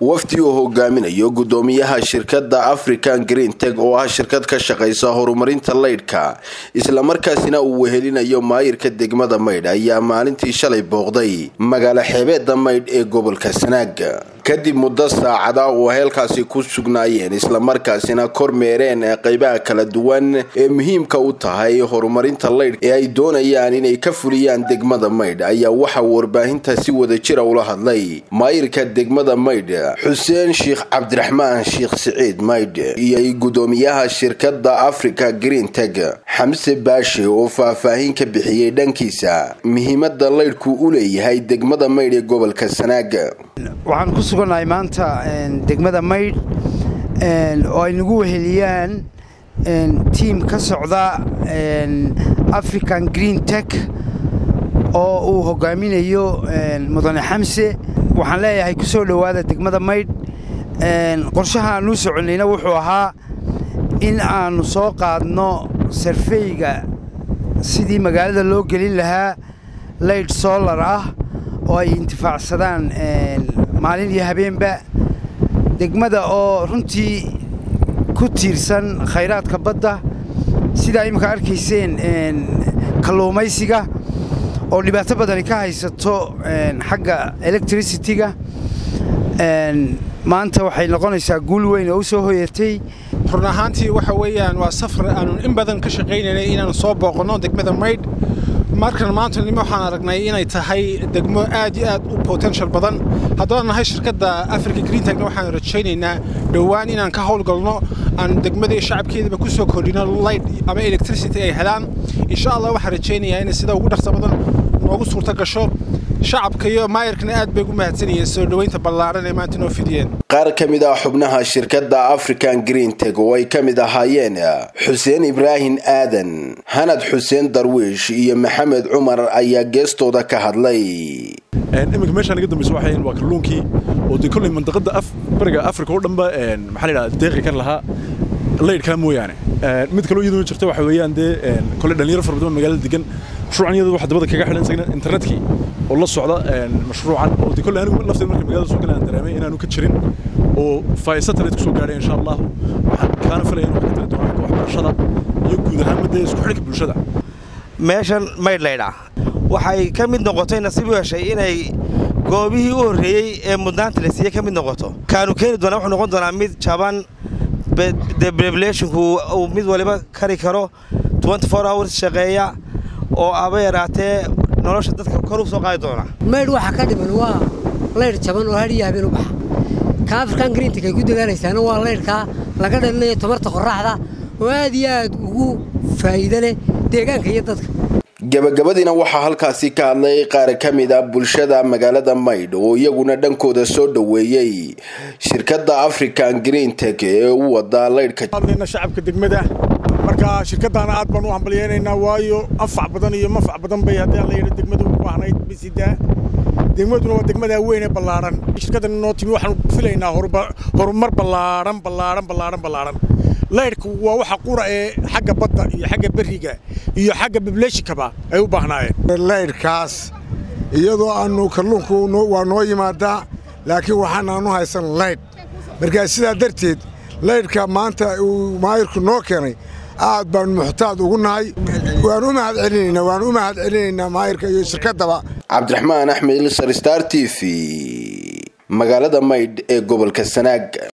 wafdi uu hogaaminayo gudoomiyaha shirkadda african green teg oo ah shirkad ka shaqaysa horumarinta leydhka islamarkaasina uu wehelinayo maayirka degmada maydh ayaa maalintii shalay booqday magaalo xeebeeda maydh ee gobolka sanaag kadib muddo saacada oo heelkaasi ku sugnaayeen islamarkaasina kormeereen qeybaha kala duwan ee muhiimka u tahay horumarinta leydh ee ay doonayaan inay ka fuliyaan degmada maydh ayaa waxaa warbaahinta si wadajira ula hadlay maayirka degmada maydh xuseen sheekh cabdiraxmaan sheekh siciid maydh iyo gudoomiyaha shirkadda africa green teg xamse baashe oo faahfaahin ka bixiyey dhankiisa muhiimada leydhku u leeyahay degmada maydh ee gobolka sanaag waxaan ku sugannahay maanta degmada maydh oo ay nagu weheliyaan tiim ka socda african green tech oo uu hogaaminayo mudane xamse waxaan leeyahay ku soo dhowaada degmada maydh qorshaha aanuu soconnayna wuxuu ahaa in aannu soo qaadno sarfeyga sidii magaalada loo gelin lahaa leydh solar ah oo ay intifaacsadaan maalin iyo habeenba degmada oo runtii ku tiirsan khayraadka badda sidaa imminka arkayseen kalluumaysiga oo dhibaato badani ka haysato xagga electricity-ga maanta waxay noqonaysaa guul weyn oo u soo hoyatay run ahaantii waxa weeyaan waa safar aanu in badan ka shaqaynaynay inaanu soo booqanno degmada maydh markan maanta nimo waxaan aragnay inay tahay degmo aad iyo aad u potential badan haddaan nahay shirkadda africa greentagna waxaanu rajaynaynaa dhowaan inaan ka howlgalno aan degmadii shacabkeedaba ku soo kordhino light ama electricity ay helaan insha allah waxaan rajaynayaa inay sida ugu dhaqsa badan noogu suurto gasho shacabka iyo maayarkana aad bay ugu mahadsanayeen soo dhoweynta ballaaran ee maanta noo fidiyeen qaar ka mid ah xubnaha shirkadda african green teg oo ay ka mid ahaayeen xuseen ibraahim aadan hanad xuseen darwiish iyo maxamed cumar ayaa geestooda ka hadlay iminka meeshaan iga dambaysa waxay waa kalluunkii oo dee kolley mandaqadda bariga afrika oo dhanba maxaa la yidhahda deeqi kan lahaa leydhkaa mooyaane mid kaloo iyaduna jirta waxa weeyaan dee kolley dhalinyaro fara badan magaalada degan mashruucan iyada waxa dabada kaga xidhan isagna internetkii oo la socda mashruucan oo dee kolley anigu lafteed marka magaalada soo galaan dareemay inaanu ka jirin oo faa'i satellite ku soo gaadhay insha allah waxaan kaana filaya in wax ka tari doono xagga waxbarashada iyo guud ahaan madee isku xidhka bulshada meeshan maydh laydhaa waxay ka mid noqotay nasiib u heshay inay goobihii u horreeyey ee mudnaanta la siiyey ka mid noqoto kaanu keeni doonaa wuxuu noqon doonaa mid jaban deblationku uu mid waliba kari karo hours shaqeeya oo aba yaraatee nolosha dadka kor u soo qaadi doona maydh waxa ka dhiman waa laydh jaban oo hadhiyo habeen u baxa ka afrikan greentik ay ku dadaalaysaana waa laydhkaa laga dhalinayo tamarta qorraxda oo aad iyo aad ugu faa'iida leh deegaanka iyo dadka gabagabadiina waxaa halkaasi ka hadlay qaar ka mid a bulshada magaalada maydh oo iyaguna dhankooda soo dhoweeyey shirkadda african green teg ee u wada leydhka shacabka degmada marka shirkaddaana aad baan u hambalyeynaynaa waayo anfac badan iyo manfac badan bay haddii alla yidhi degmadu u baahnayd bisidaa degmaduna waa degmadaa weyn ee ballaaran shirkaddan noo timi waxaan filaynaa horumar ballaaran ballaaran ballaaran ballaaran leydhku waa waxa qura ee xagga badda iyo xagga berriga iyo xagga bibleeshikaba ay u baahnaayeen leydhkaas iyadoo aannu kalluunku waa noo yimaadaa laakiin waxaanaanu haysan leydh markaa sidaa darteed leydhka maanta uu maayirku noo keenay aad baanu muxtaad ugu nahay waan u mahad celinaynaa waan u mahad celinaynaa maayirka iyo shirkaddaba cabdiraxmaan axmed ilsar star t v magaalada maydh ee gobolka sanaag